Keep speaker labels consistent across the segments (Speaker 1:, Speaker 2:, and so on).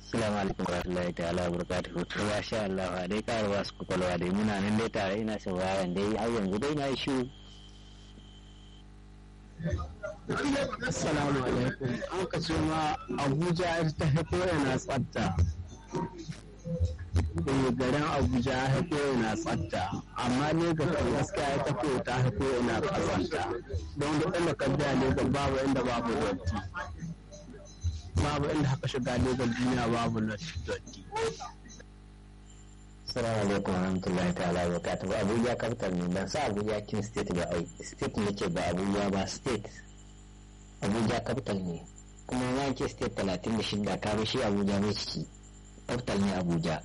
Speaker 1: Assalamu alaikum warahmatullahi ta'ala wa barakatuhu to ya sha Allah a dai karuwa su kwakwalwa dai muna nan dai tare ina sauraron dai har yanzu dai na yi shiru
Speaker 2: Assalamu alaikum. An ka ce ma Abuja ta haifo yana tsafta. Eh, garin Abuja ya haifo yana tsafta. Amma ne ga kan gaskiya ya tafi ta haifo yana kazanta. Don duk inda ka biya ne ga babu inda babu dotti. Babu inda haka shiga ne ga duniya babu dotti.
Speaker 1: Assalamu alaikum warahmatullahi ta'ala wa barakatuhu Abuja capital ne ban sa Abuja kin state ba ai state ne ke ba Abuja ba state Abuja capital ne kuma na ke state talatin da shida ka shi Abuja ne ciki capital ne Abuja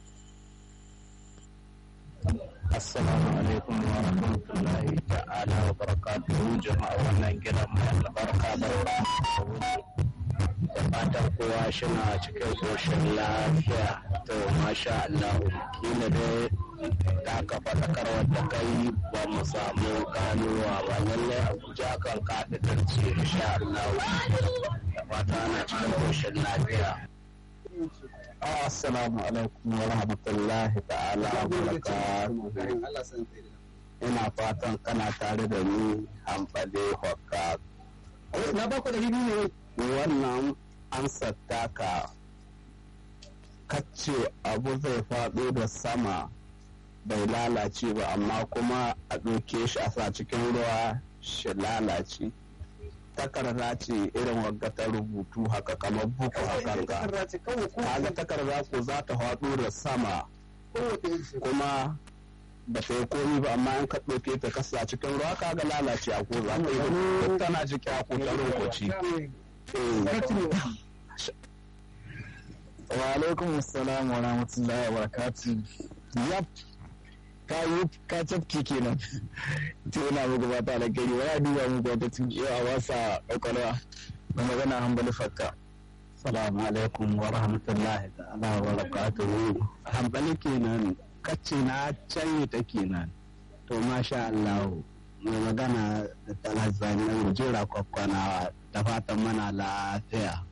Speaker 2: Assalamu alaikum wa rahmatullahi ta'ala wa barakatuhu jama'a wannan gidan mai albarka barka da fatan kowa shina cikin koshin lafiya to masha Allah kila dai ta ka faɗakarwar da kai ba mu samu ganuwa ba lallai Abuja kan kafitar ce insha Allah da fata ana cikin koshin lafiya Assalamu alaikum wa rahmatullahi ta'ala wa barakatuhu. Ina fatan kana tare da ni hamfade hokka. Na ba ku da ne. Wannan an ka kacce abu zai faɗo da sama bai lalace ba amma kuma a ɗauke shi a sa cikin ruwa shi lalace. takarda ce irin wagga ta rubutu haka kamar buku hakan ga kaga takarda ko za ta faɗo da sama kuma ba ta yi komi ba amma in ka ɗauke ta kasa cikin ruwa kaga lalace a ko za ta yi tana ciki a ko ta lokaci
Speaker 3: wa alaikum assalam wa rahmatullahi wa barakatuh yap ka yi ka tafki kenan to ina muku fata da gari wani duba muku wata tun yau a wasa kwakwalwa na magana hambali fakka
Speaker 2: salamu alaikum wa rahmatullahi ta'ala wa barakatuhu hambali kenan kacce na canye ta kenan to masha Allah mai magana da talazani na jira kwakwanawa da fatan mana lafiya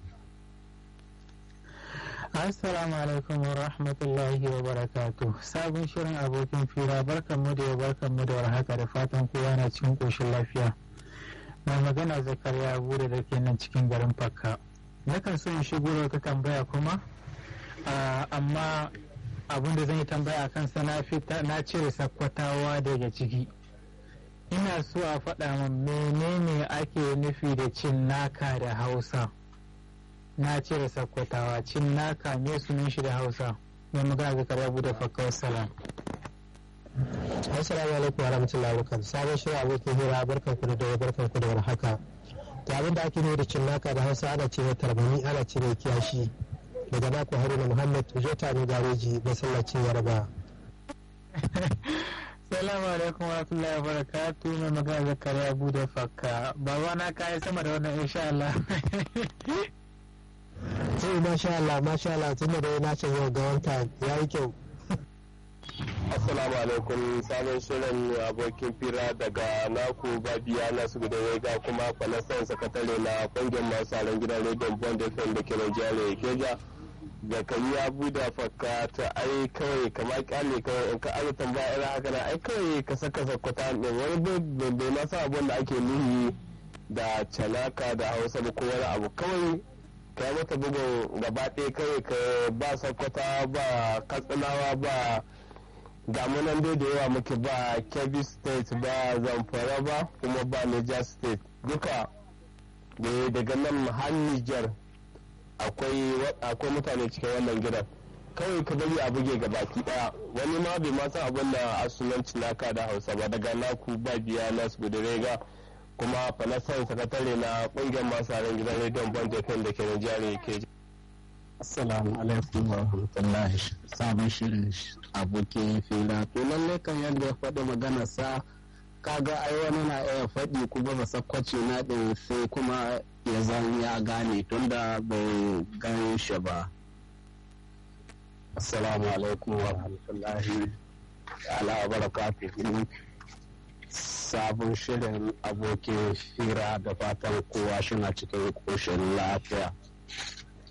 Speaker 4: Assalamu alaikum wa rahmatullahi wa barakatu. Sabon shirin abokin fira barkanmu da barkanmu da warhaka da fatan kowa na cikin koshin lafiya. Mai magana zakariya abu da ke nan cikin garin Fakka. Nakan so in shigo da wata tambaya kuma, amma abin da zan yi tambaya akan sa na fita na cire sakkwatawa daga ciki. Ina so a faɗa min menene ake nufi da cin naka da Hausa. na cire sakkwatawa cin naka me sunan shi da hausa mai magana ga karya bude fakka salam
Speaker 5: assalamu alaikum wa rahmatullahi wa barakatuh sabon shirin abokin hira barkan ku da barkan ku da warhaka to abin da ake nuna da cin naka da hausa ana cire tarbani ana cire kiyashi daga naku haruna muhammad jota ne gareji masallacin yarba
Speaker 4: salamu alaikum wa rahmatullahi wa barakatuh mai magana ga karya bude fakka baba na kayi sama da wannan insha Allah
Speaker 5: sai masha Allah masha Allah tun da dai na ce yau ga wanta ya yi kyau
Speaker 2: Assalamu alaikum sabon shirin abokin fira daga naku babiya na su guda ga kuma falasan sakatare na kungiyar masu aron gidan rediyon bond fm da ke Najeriya keja da kan ya buda fakka ta ai kawai kama kyale kawai in ka aza tambaya irin haka na ai kawai ka saka sakwata ne wani bai ma sa abin da ake nuhi da canaka da hausa ba ko wani abu kawai ka yi mata bugun gaba ɗaya kawai ka ba sakwata ba katsinawa ba damunan dai da yawa muke ba kebbi state ba zamfara ba kuma ba niger state duka daga nan har niger akwai mutane cikin wannan gidan kawai ka bari a buge ga baki daya wani ma bai ma san abin da asunanci naka da hausa ba daga naku ba biya nasu gudurega kuma falasan sakatare na kungiyar masu harin gidan rediyon bond da ke nigeria ke Assalamu alaikum wa rahmatullahi sabon shirin abokin fila to lalle kan yadda ya faɗi magana sa kaga ai wani na iya faɗi kuma ba sakwace na ɗin sai kuma ya zan ya gane tunda bai gane shi ba assalamu alaikum wa rahmatullahi ala wa barakatuhu sabon shirin abokin fira da fatan kowa shina cikin koshin lafiya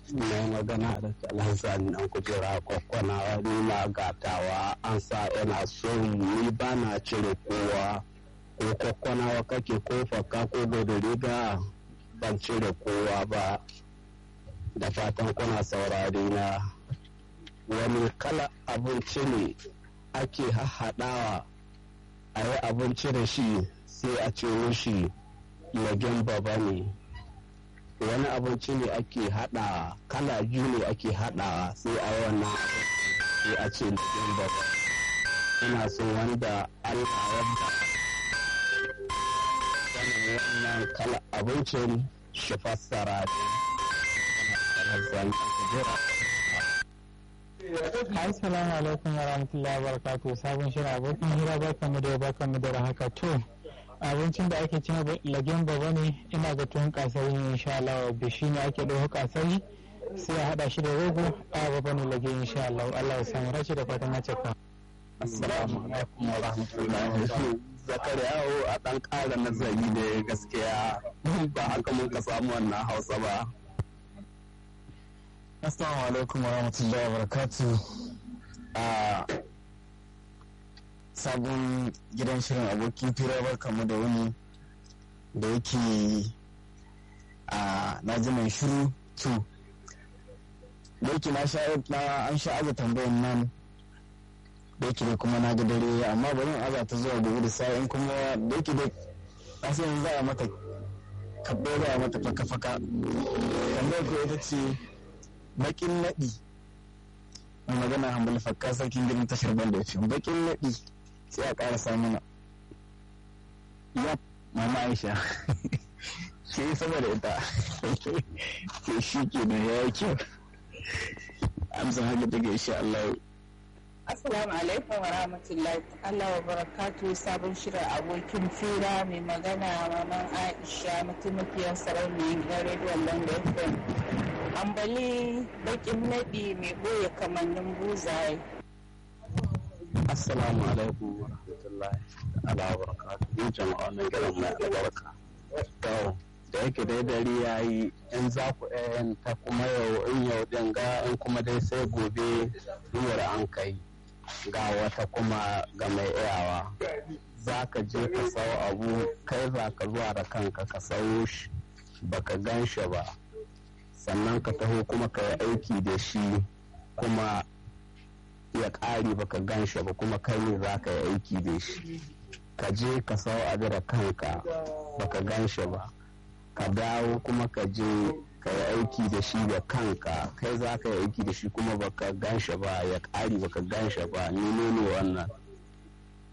Speaker 2: mai magana da alhassan an kujera kwakwanawa ni ma gatawa an sa yana son ni ba na cire kowa ko kwakwanawa kake ko fakka ko gobe riga ban cire kowa ba da fatan kuna saurari na wani kala abinci ne ake haɗawa a yi abinci da shi sai a ce mishi lagen baba ne wani abinci ne ake haɗa kala biyu ne ake haɗa sai a yi wannan sai a ce lagen baba ina so wanda allah ya ba wannan kala abincin shi fassara ne
Speaker 4: Assalamu alaikum wa rahmatullahi wa barakatuh sabon shirin abokin hira barkanmu da barkanmu da haka to abincin da ake cin lagen baba ne ina ga tuwon kasari ne insha Allah da shi ne ake ɗauko kasari sai a haɗa shi da rogo a baba ne lage insha Allah Allah ya samu rashi da fatan na cika.
Speaker 2: Assalamu alaikum wa rahmatullahi Zakariyawo a ɗan ƙara nazari da gaskiya ba haka mun ka samu wannan hausa ba.
Speaker 3: Assalamu alaikum wa rahmatullahi wa barakatu a sabon gidan shirin abokin fira barkamu da wani da yake a na ji mai shiru to da yake na sha na an sha aza tambayan nan da yake kuma na ga dare amma bari in aza ta zuwa gobe da sa'in kuma da yake da na san za a mata kabbe za a mata faka-faka tambayar ko ita ce bakin naɗi mai magana hambali fakka sarkin gidan tashar banda ya ce bakin naɗi sai a ƙara samuna ya mama aisha ce saboda ita ke shi ke da ya yi kyau amsa haka daga insha Allah
Speaker 6: Assalamu alaikum wa rahmatullahi Allah wa barakatu sabon shirin abokin fira mai magana maman Aisha mataimakiyar sarauniyar gidan rediyon London FM. Ambali bakin naɗi mai ɓoye kamannin buzaye.
Speaker 2: Assalamu alaikum wa rahmatullahi ala wa barakatuhu jama'a na gidan mai albarka. To, da yake dai dare ya yi in za ku ɗayan ta kuma yau in yau ɗin ga in kuma dai sai gobe duwar an kai ga wata kuma ga mai iyawa. Za ka je ka sau abu kai za ka zuwa da kanka ka sau shi baka gan shi ba. Sannan ka taho kuma ka yi aiki da shi kuma ya ƙare baka gan shi ba kuma kai ne za ka yi aiki da shi ka je ka sau abu da kanka baka gan shi ba ka dawo kuma ka je ka yi aiki da shi da kanka kai za ka yi aiki da shi kuma baka gan shi ba ya ƙare baka gan shi ba ni ne wannan